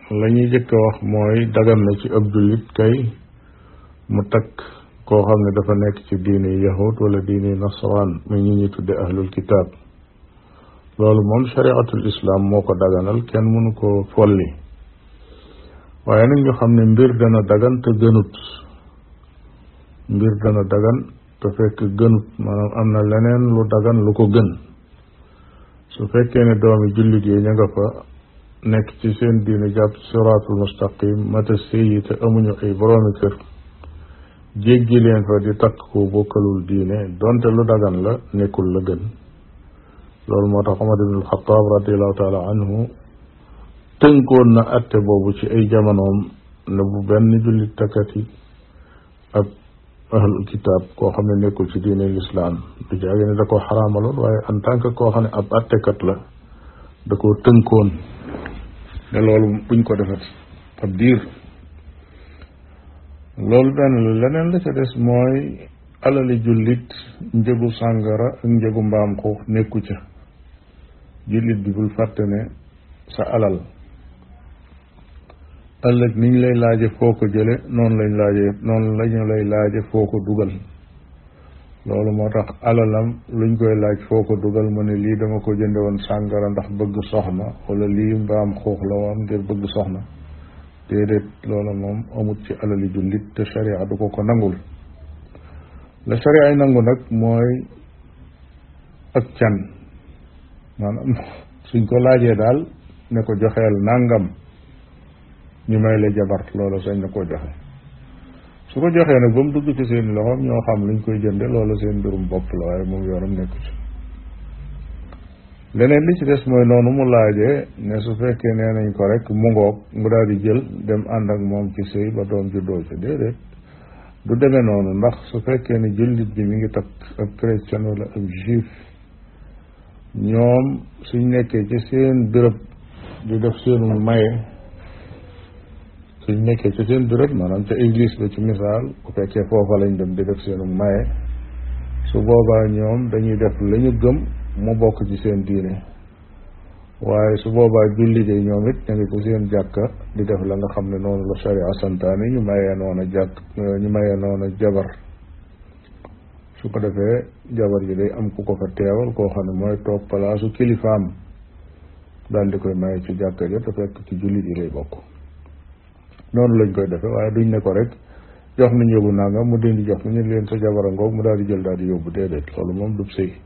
la ñuy jëkk a wax mooy dagan na ci ab jullit kay mu takk koo xam ne dafa nekk ci diine yahud wala diine nasaraan muy ñi ñuy tudde ahlul kitaab loolu moom shariatul islam moo ko daganal kenn mënu ko folli waaye nag ñu xam ne mbir dana dagan te gënut mbir dana dagan te fekk gënut maanaam am na leneen lu dagan lu ko gën su fekkee ne doomi jullit yi ña nga fa nekk ci seen diine jàpp siraatul mustaqim mata séyi te amuñu ay boroomi kër jéggi leen fa di takk ko bokkalul diine donte lu dagan la nekkul la gën loolu moo tax Omar ibn al-Xataab radiallahu taala anhu tënkoon na atte boobu ci ay jamonoom ne bu benn jullit takkati ab ahlul kitaab koo xam ne nekkul ci diine lislaam du jaage ne da koo xaraamaloon waaye en tant que koo xam ne ab attekat la da koo tënkoon ne loolu buñ ko defet ab diir loolu benn la leneen la ca des mooy alali jullit njëgu sàngara ak njëgu mbaam xuux nekku ca jullit bi bul fàtte ne sa alal ëllëg niñ lay laaje foo ko jële noonu lañ laaje noonu lañu lay laaje foo ko dugal loolu moo tax alalam luñ koy laaj foo ko dugal mu ne lii dama ko jënde woon sàngara ndax bëgg soxna wala lii mbaam xuux la woon ngir bëgg soxna déedéet loola moom amut ci alali jullit te sharia du ko ko nangul la sharia ay nangu nag mooy ak can maanaam suñ ko laajee daal ne ko joxeel nangam ñu may la jabar loola sañ na koo joxe su ko joxee nag ba mu dugg ci seen loxoom ñoo xam luñ koy jënde loola seen mbirum bopp la waaye moom yoonam nekku ci leneen li ci des mooy noonu mu laajee ne su fekkee nee nañ ko rek mu ngoog mu daal di jël dem ànd ak moom ci sëy ba doom juddoo ci déedéet du demee noonu ndax su fekkee ne jullit bi mi ngi takk ab chrétien wala ab juif ñoom suñ nekkee ci seen béréb di def seenu maye suñ nekkee ci seen béréb maanaam ca église ba ci misaal bu fekkee foofa lañ dem di def seenu maye su boobaa ñoom dañuy def la ñu gëm mu bokk ci seen diine waaye su boobaa jullit yi ñoom it ñu ngi ci seen jàkka di def la nga xam ne noonu la sharia santaane ñu mayee noona jàkk ñu mayee noona jabar su ko defee jabar ji day am ku ko fa teewal koo xam ne mooy toog palaasu kilifaam daal di koy maye ci jàkka ja te fekk ci jullit yi lay bokk noonu lañ koy defee waaye duñ ne ko rek jox nañ yóbbu nangam mu dindi jox ñu leen sa jabara ngoog mu daal di jël daal di yóbbu déedéet loolu moom du sëy